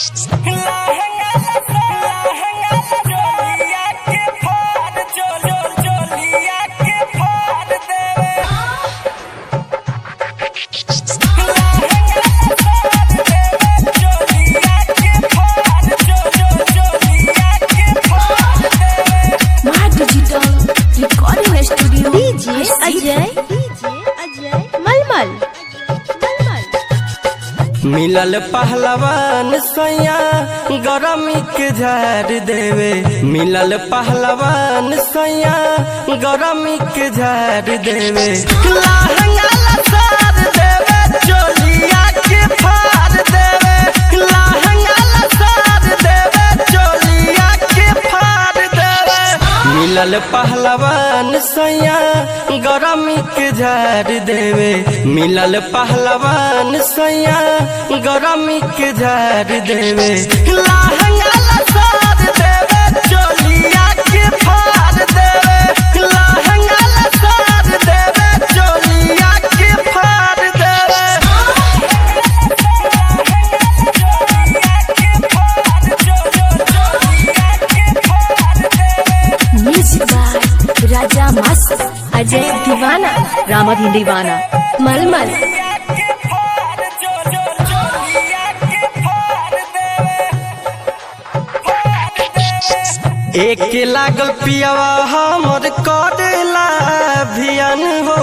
My Digital Recording Studio DJ Ajay Ajay मलमल मलमल मिलल पहलवान सैया गरमी के झाड़ देवे मिलल पहलवान सैया गरमी के झाड़ देवे लहंगा लसार देवे चोलिया के फाड़ देवे लहंगा लसार देवे चोलिया के फाड़ देवे मिलल पहलवान सैया गरमी के झाड़ देवे मिलल पहलवान सैया गरमी के झाड़ देवे लहंगा लसार देवे चोलिया के फाड़ देवे लहंगा लसार देवे चोलिया के फाड़ देवे Music by Raja Mas Ajay Divana Ramadhi Divana Malmal एक लागल पियावा हमर करेला भियन हो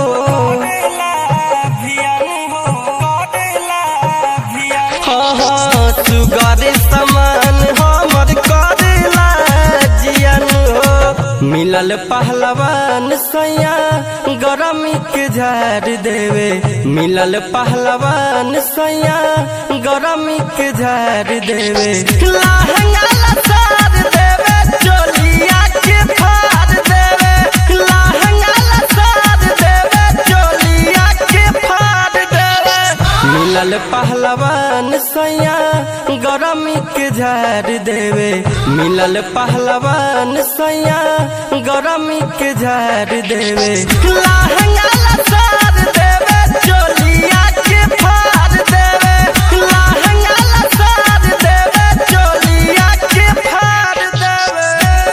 हाँ हाँ सुगर समान हमर करेला जियन हो मिलल पहलवान सैया गरमी के झाड़ देवे मिलल पहलवान सैया गरमी के झाड़ देवे लहंगा लसार देवे चोलिया के फाड़ देवे लहंगा लसार देवे चोलिया के फाड़ देवे मिलल पहलवान सैया गरमी के झाड़ देवे मिलल पहलवान सैया गरमी के झाड़ देवे लहंगा लसार देवे चोलिया के फाड़ देवे लहंगा लसार देवे चोलिया के फाड़ देवे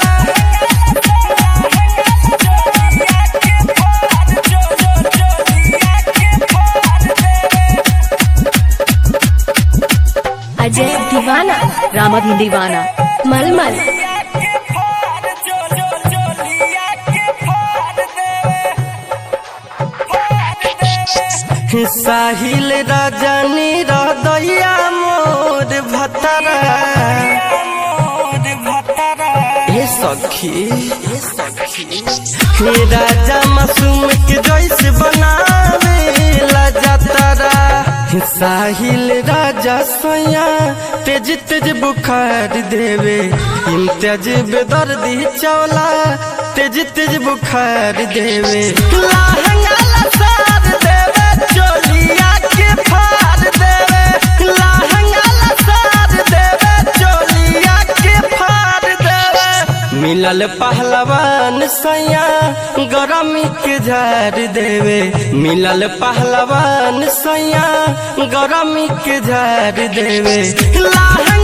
Ajay Divana Ramadhi Divana Malmal साहिल रजनी रदैया मोर भतरा हे सखी हे सखी हे राजा मासूम के जैसे बनावे ला जतरा साहिल राजा सैया तेज तेज बुखार देवे इम्तियाज बेदर्दी चौला तेज तेज बुखार देवे लहंगा लसार देवे चोलिया के फाड़ देवे लहंगा लसार देवे चोलिया के फाड़ देवे मिलल पहलवान सैया गरमी के झाड़ देवे मिलल पहलवान सैया गरमी के झाड़ देवे लहंगा